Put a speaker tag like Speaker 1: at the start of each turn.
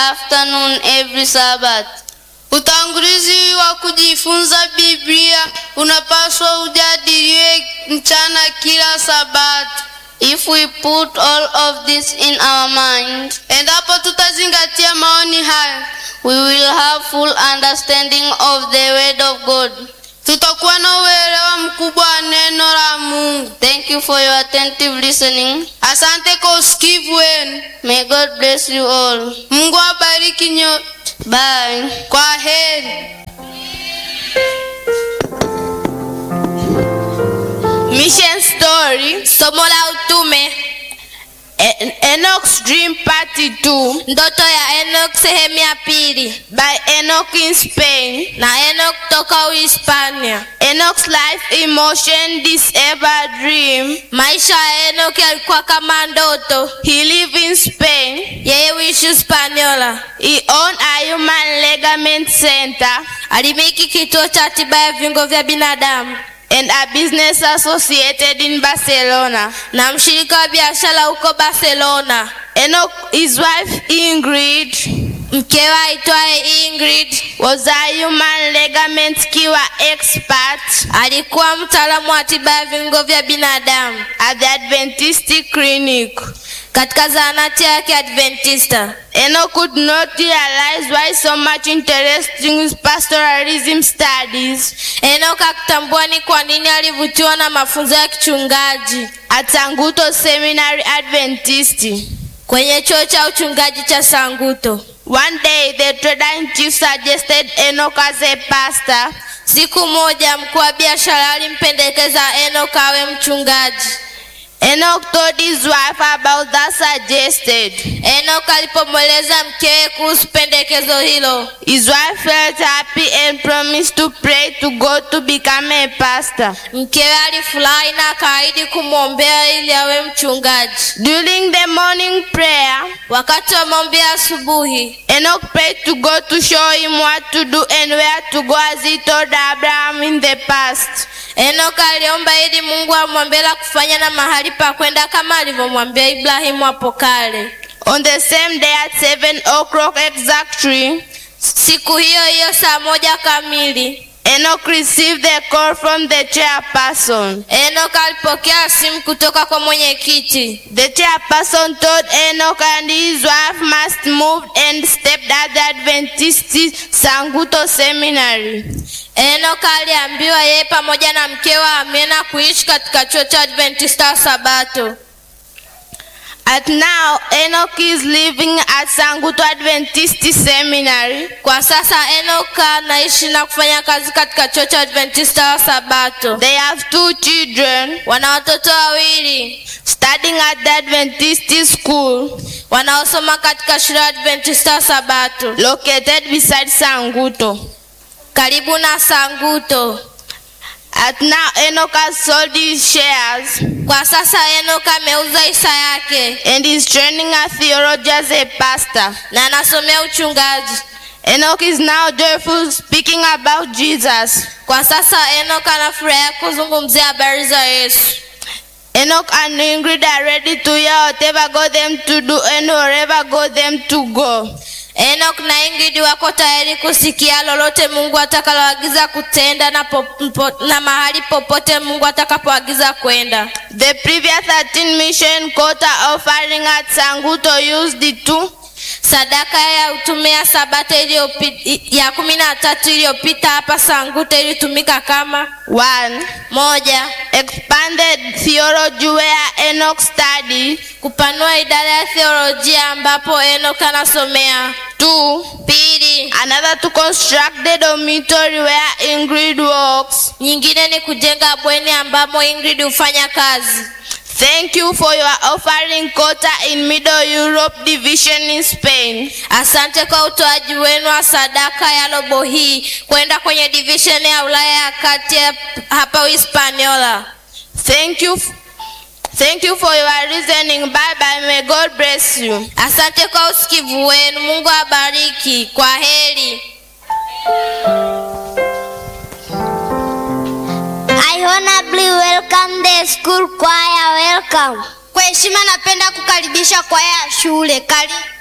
Speaker 1: afternoon every Sabbath.
Speaker 2: Utangulizi wa kujifunza Biblia unapaswa ujadiliwe mchana kila Sabato.
Speaker 1: If we put all of this in our mind,
Speaker 2: Endapo tutazingatia maoni haya,
Speaker 1: we will have full understanding of the Word of God.
Speaker 2: tutakuwa na uelewa mkubwa wa neno la Mungu.
Speaker 1: Thank you for your attentive listening.
Speaker 2: Asante kwa usikivu wenu.
Speaker 1: May God bless you all.
Speaker 2: Mungu awabariki nyote.
Speaker 1: Bye.
Speaker 2: Kwa heri.
Speaker 3: Mission Story, somo la utume. En- Enoch's Dream Part 2
Speaker 4: Ndoto ya Enoch sehemu ya pili
Speaker 3: by Enoch in Spain.
Speaker 4: na Enoch toka Uhispania.
Speaker 3: Enoch's life emotion disabled dream.
Speaker 4: Maisha ya Enoch yalikuwa kama ndoto.
Speaker 3: He lived in Spain.
Speaker 4: Yeye huishi Hispaniola.
Speaker 3: He owned a human ligament center
Speaker 4: Alimiliki kituo cha tiba ya viungo vya binadamu
Speaker 3: and a business associated in Barcelona.
Speaker 4: na mshirika wa biashara huko Barcelona.
Speaker 3: Enoch, his wife Ingrid,
Speaker 4: Mkewe aitwaye Ingrid
Speaker 3: was a human ligament cure expert
Speaker 4: alikuwa mtaalamu wa tiba ya viungo vya binadamu
Speaker 3: at the Adventist clinic.
Speaker 4: katika zahanati yake Adventista.
Speaker 3: Enoch could not realize why so much interest in his pastoralism studies
Speaker 4: Enoch akitambua ni kwa nini alivutiwa na mafunzo ya kichungaji
Speaker 3: at Sanguto Seminary Adventist.
Speaker 4: kwenye chuo cha uchungaji cha Sanguto.
Speaker 3: One day, the trader-in-chief suggested Enoch as a pastor.
Speaker 4: Siku moja mkuu wa biashara alimpendekeza Enoch awe mchungaji.
Speaker 3: Enoch told his wife about that suggested.
Speaker 4: Enoch alipomweleza mkewe kuhusu pendekezo hilo,
Speaker 3: His wife felt happy and promised to pray to God to become a pastor.
Speaker 4: mkewe alifurahi na akaahidi kumwombea ili awe mchungaji.
Speaker 3: During the morning prayer,
Speaker 4: Wakati wa maombi ya asubuhi,
Speaker 3: Enoch prayed to God to show him what to do and where to go as he told Abraham in the past.
Speaker 4: Enoch aliomba ili Mungu amwambie la kufanya na mahali pa kwenda kama alivyomwambia Ibrahimu hapo kale.
Speaker 3: On the same day at 7 o'clock exactly,
Speaker 4: Siku hiyo hiyo saa moja kamili,
Speaker 3: Enoch received the call from the chairperson.
Speaker 4: Enoch alipokea simu kutoka kwa mwenyekiti.
Speaker 3: The chairperson told Enoch and his wife must move and stepped at the Adventist Sanguto Seminary.
Speaker 4: Enoch aliambiwa yeye pamoja na mkewe amena kuishi katika chuo cha Adventista wa Sabato.
Speaker 3: At now, Enoch is living at Sanguto Adventist Seminary.
Speaker 4: Kwa sasa Enoch anaishi na kufanya kazi katika chuo cha Adventista wa Sabato.
Speaker 3: They have two children
Speaker 4: Wana watoto wawili
Speaker 3: studying at the Adventist school
Speaker 4: wanaosoma katika shule ya Adventista wa Sabato
Speaker 3: located beside Sanguto.
Speaker 4: karibu na Sanguto.
Speaker 3: At now, Enoch has sold his shares
Speaker 4: Kwa sasa Enoch ameuza hisa yake
Speaker 3: and is training a theology as a pastor.
Speaker 4: na anasomea uchungaji.
Speaker 3: Enoch is now joyful speaking about Jesus.
Speaker 4: Kwa sasa Enoch anafurahia kuzungumzia habari za Yesu.
Speaker 3: Enoch and Ingrid are ready to hear whatever God them to do and wherever God them to go.
Speaker 4: Enoch na Ingrid wako tayari kusikia lolote Mungu atakaloagiza kutenda na, po, po, na mahali popote Mungu atakapoagiza kwenda.
Speaker 3: The previous 13 mission quota offering at Sanguto used the two
Speaker 4: Sadaka ya utume ya Sabato iliyopi- ya kumi na tatu iliyopita hapa Sanguto ilitumika kama
Speaker 3: one
Speaker 4: moja,
Speaker 3: expanded theology where Enoch studied,
Speaker 4: kupanua idara ya theolojia ambapo Enoch anasomea.
Speaker 3: two
Speaker 4: Pili,
Speaker 3: another to construct the dormitory where Ingrid works.
Speaker 4: nyingine ni kujenga bweni ambamo Ingrid hufanya kazi.
Speaker 3: Thank you for your offering quota in Middle Europe division in Spain.
Speaker 4: Asante kwa utoaji wenu wa sadaka ya robo hii kwenda kwenye division ya Ulaya ya kati ya- hapa Hispaniola.
Speaker 3: Thank you. f- Thank you for your reasoning. Bye bye. May God bless you.
Speaker 4: Asante kwa usikivu wenu. Mungu abariki. Kwa heri.
Speaker 5: I honorably welcome the school choir. Welcome.
Speaker 2: Kwa heshima napenda kukaribisha kwaya ya shule. Karibu.